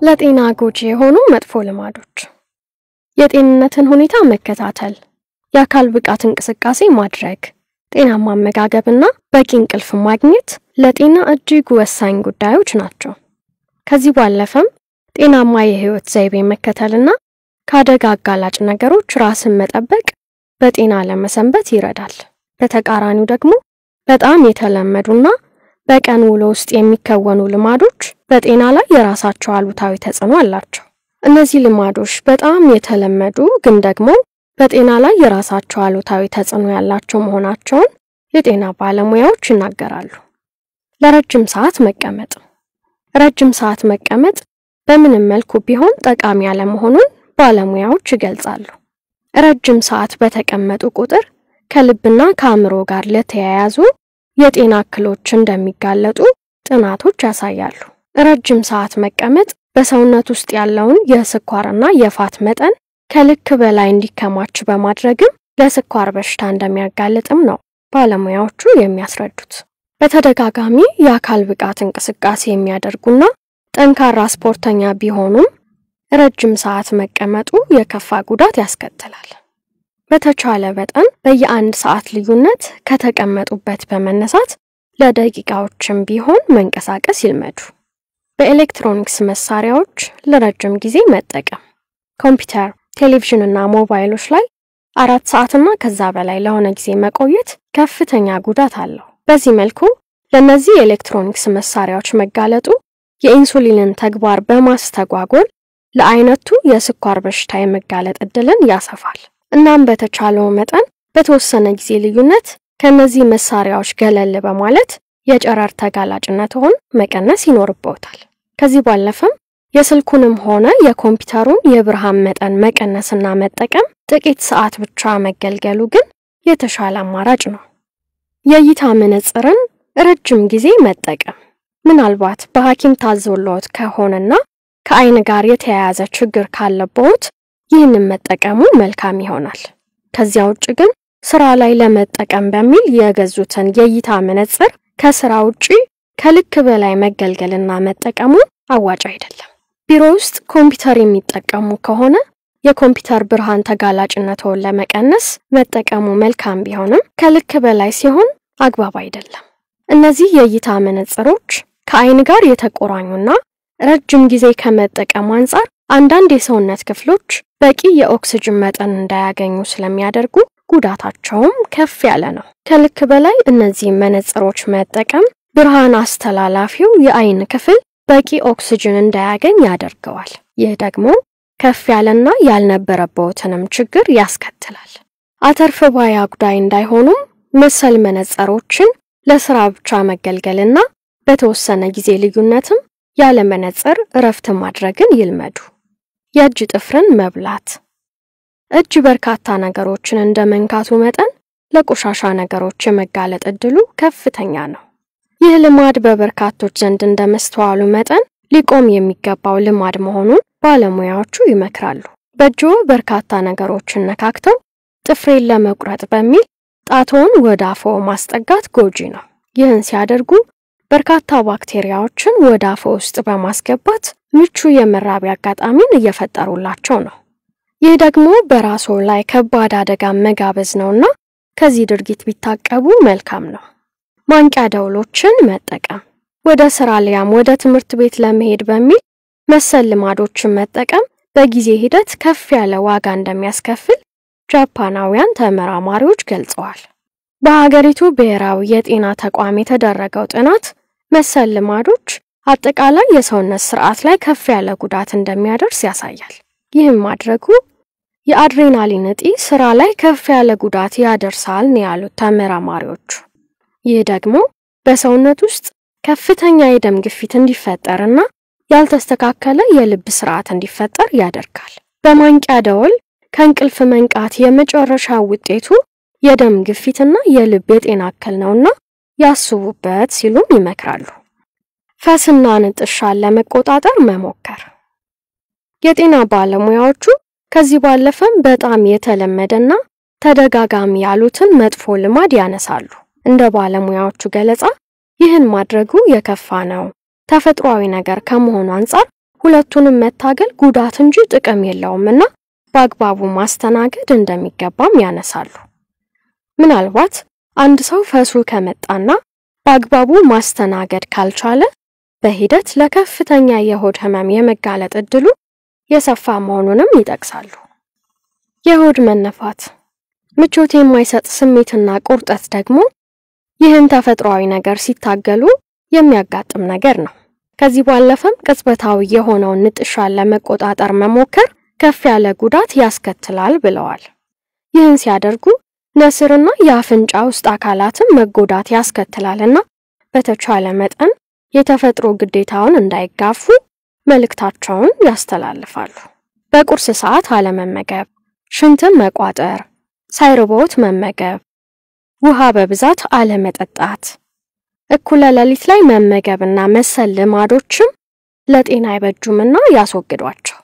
ለጤና ጎጂ የሆኑ መጥፎ ልማዶች የጤንነትን ሁኔታ መከታተል፣ የአካል ብቃት እንቅስቃሴ ማድረግ፣ ጤናማ አመጋገብና በቂ እንቅልፍ ማግኘት ለጤና እጅግ ወሳኝ ጉዳዮች ናቸው። ከዚህ ባለፈም ጤናማ የህይወት ዘይቤ መከተልና ከአደጋ አጋላጭ ነገሮች ራስን መጠበቅ በጤና ለመሰንበት ይረዳል። በተቃራኒው ደግሞ በጣም የተለመዱና በቀን ውሎ ውስጥ የሚከወኑ ልማዶች በጤና ላይ የራሳቸው አሉታዊ ተጽዕኖ አላቸው። እነዚህ ልማዶች በጣም የተለመዱ ግን ደግሞ በጤና ላይ የራሳቸው አሉታዊ ተጽዕኖ ያላቸው መሆናቸውን የጤና ባለሙያዎች ይናገራሉ። ለረጅም ሰዓት መቀመጥ። ረጅም ሰዓት መቀመጥ በምንም መልኩ ቢሆን ጠቃሚ ያለመሆኑን ባለሙያዎች ይገልጻሉ። ረጅም ሰዓት በተቀመጡ ቁጥር ከልብና ከአእምሮ ጋር ለተያያዙ የጤና እክሎች እንደሚጋለጡ ጥናቶች ያሳያሉ። ረጅም ሰዓት መቀመጥ በሰውነት ውስጥ ያለውን የስኳርና የፋት መጠን ከልክ በላይ እንዲከማች በማድረግም ለስኳር በሽታ እንደሚያጋልጥም ነው ባለሙያዎቹ የሚያስረዱት። በተደጋጋሚ የአካል ብቃት እንቅስቃሴ የሚያደርጉና ጠንካራ ስፖርተኛ ቢሆኑም ረጅም ሰዓት መቀመጡ የከፋ ጉዳት ያስከትላል። በተቻለ መጠን በየአንድ ሰዓት ልዩነት ከተቀመጡበት በመነሳት ለደቂቃዎችም ቢሆን መንቀሳቀስ ይልመዱ። በኤሌክትሮኒክስ መሳሪያዎች ለረጅም ጊዜ መጠቀም፣ ኮምፒውተር፣ ቴሌቪዥን እና ሞባይሎች ላይ አራት ሰዓትና ከዛ በላይ ለሆነ ጊዜ መቆየት ከፍተኛ ጉዳት አለው። በዚህ መልኩ ለእነዚህ የኤሌክትሮኒክስ መሳሪያዎች መጋለጡ የኢንሱሊንን ተግባር በማስተጓጎል ለአይነቱ የስኳር በሽታ የመጋለጥ እድልን ያሰፋል። እናም በተቻለው መጠን በተወሰነ ጊዜ ልዩነት ከእነዚህ መሳሪያዎች ገለል በማለት የጨረር ተጋላጭነትዎን መቀነስ ይኖርብዎታል። ከዚህ ባለፈም የስልኩንም ሆነ የኮምፒውተሩን የብርሃን መጠን መቀነስና መጠቀም ጥቂት ሰዓት ብቻ መገልገሉ ግን የተሻለ አማራጭ ነው። የእይታ መነጽርን ረጅም ጊዜ መጠቀም ምናልባት በሐኪም ታዞልዎት ከሆነና ከአይን ጋር የተያያዘ ችግር ካለብዎት ይህንን መጠቀሙ መልካም ይሆናል። ከዚያ ውጭ ግን ስራ ላይ ለመጠቀም በሚል የገዙትን የእይታ መነጽር ከስራ ውጪ ከልክ በላይ መገልገልና መጠቀሙ አዋጭ አይደለም። ቢሮ ውስጥ ኮምፒውተር የሚጠቀሙ ከሆነ የኮምፒውተር ብርሃን ተጋላጭነትዎን ለመቀነስ መጠቀሙ መልካም ቢሆንም ከልክ በላይ ሲሆን አግባብ አይደለም። እነዚህ የእይታ መነጽሮች ከአይን ጋር የተቆራኙና ረጅም ጊዜ ከመጠቀም አንጻር አንዳንድ የሰውነት ክፍሎች በቂ የኦክስጅን መጠን እንዳያገኙ ስለሚያደርጉ ጉዳታቸውም ከፍ ያለ ነው። ከልክ በላይ እነዚህ መነጽሮች መጠቀም ብርሃን አስተላላፊው የአይን ክፍል በቂ ኦክስጅን እንዳያገኝ ያደርገዋል። ይህ ደግሞ ከፍ ያለና ያልነበረበትንም ችግር ያስከትላል። አተርፍ ባይ አጉዳይ እንዳይሆኑም መሰል መነጽሮችን ለስራ ብቻ መገልገልና በተወሰነ ጊዜ ልዩነትም ያለ መነጽር እረፍት ማድረግን ይልመዱ። የእጅ ጥፍርን መብላት። እጅ በርካታ ነገሮችን እንደ መንካቱ መጠን ለቆሻሻ ነገሮች የመጋለጥ እድሉ ከፍተኛ ነው። ይህ ልማድ በበርካቶች ዘንድ እንደመስተዋሉ መጠን ሊቆም የሚገባው ልማድ መሆኑን ባለሙያዎቹ ይመክራሉ። በእጅዎ በርካታ ነገሮችን ነካክተው ጥፍሬን ለመቁረጥ በሚል ጣቶውን ወደ አፍዎ ማስጠጋት ጎጂ ነው። ይህን ሲያደርጉ በርካታ ባክቴሪያዎችን ወደ አፍዎ ውስጥ በማስገባት ምቹ የመራቢያ አጋጣሚን እየፈጠሩላቸው ነው። ይህ ደግሞ በራስዎ ላይ ከባድ አደጋ መጋበዝ ነውና ከዚህ ድርጊት ቢታቀቡ መልካም ነው። ማንቂያ ደውሎችን መጠቀም። ወደ ስራ ሊያም ወደ ትምህርት ቤት ለመሄድ በሚል መሰል ልማዶችን መጠቀም በጊዜ ሂደት ከፍ ያለ ዋጋ እንደሚያስከፍል ጃፓናውያን ተመራማሪዎች ገልጸዋል። በሀገሪቱ ብሔራዊ የጤና ተቋም የተደረገው ጥናት መሰል ልማዶች አጠቃላይ የሰውነት ስርዓት ላይ ከፍ ያለ ጉዳት እንደሚያደርስ ያሳያል። ይህም ማድረጉ የአድሬናሊን እጢ ስራ ላይ ከፍ ያለ ጉዳት ያደርሳል ነው ያሉት ተመራማሪዎቹ። ይህ ደግሞ በሰውነት ውስጥ ከፍተኛ የደም ግፊት እንዲፈጠርና ያልተስተካከለ የልብ ስርዓት እንዲፈጠር ያደርጋል። በማንቂያ ደወል ከእንቅልፍ መንቃት የመጨረሻ ውጤቱ የደም ግፊትና የልብ የጤና እክል ነውና ያስቡበት ሲሉም ይመክራሉ። ፈስና ንጥሻን ለመቆጣጠር መሞከር። የጤና ባለሙያዎቹ ከዚህ ባለፈም በጣም የተለመደና ተደጋጋሚ ያሉትን መጥፎ ልማድ ያነሳሉ። እንደ ባለሙያዎቹ ገለጻ ይህን ማድረጉ የከፋ ነው፣ ተፈጥሯዊ ነገር ከመሆኑ አንጻር ሁለቱንም መታገል ጉዳት እንጂ ጥቅም የለውምና በአግባቡ ማስተናገድ እንደሚገባም ያነሳሉ። ምናልባት አንድ ሰው ፈሱ ከመጣና በአግባቡ ማስተናገድ ካልቻለ በሂደት ለከፍተኛ የሆድ ህመም የመጋለጥ እድሉ የሰፋ መሆኑንም ይጠቅሳሉ። የሆድ መነፋት፣ ምቾት የማይሰጥ ስሜትና ቁርጠት ደግሞ ይህን ተፈጥሯዊ ነገር ሲታገሉ የሚያጋጥም ነገር ነው። ከዚህ ባለፈም ቅጽበታዊ የሆነውን ንጥሻን ለመቆጣጠር መሞከር ከፍ ያለ ጉዳት ያስከትላል ብለዋል። ይህን ሲያደርጉ ነስርና የአፍንጫ ውስጥ አካላትን መጎዳት ያስከትላልና በተቻለ መጠን የተፈጥሮ ግዴታውን እንዳይጋፉ መልእክታቸውን ያስተላልፋሉ። በቁርስ ሰዓት አለመመገብ፣ ሽንትን መቋጠር፣ ሳይርቦት መመገብ፣ ውሃ በብዛት አለመጠጣት፣ እኩለ ሌሊት ላይ መመገብና መሰል ልማዶችም ለጤና አይበጁምና ያስወግዷቸው።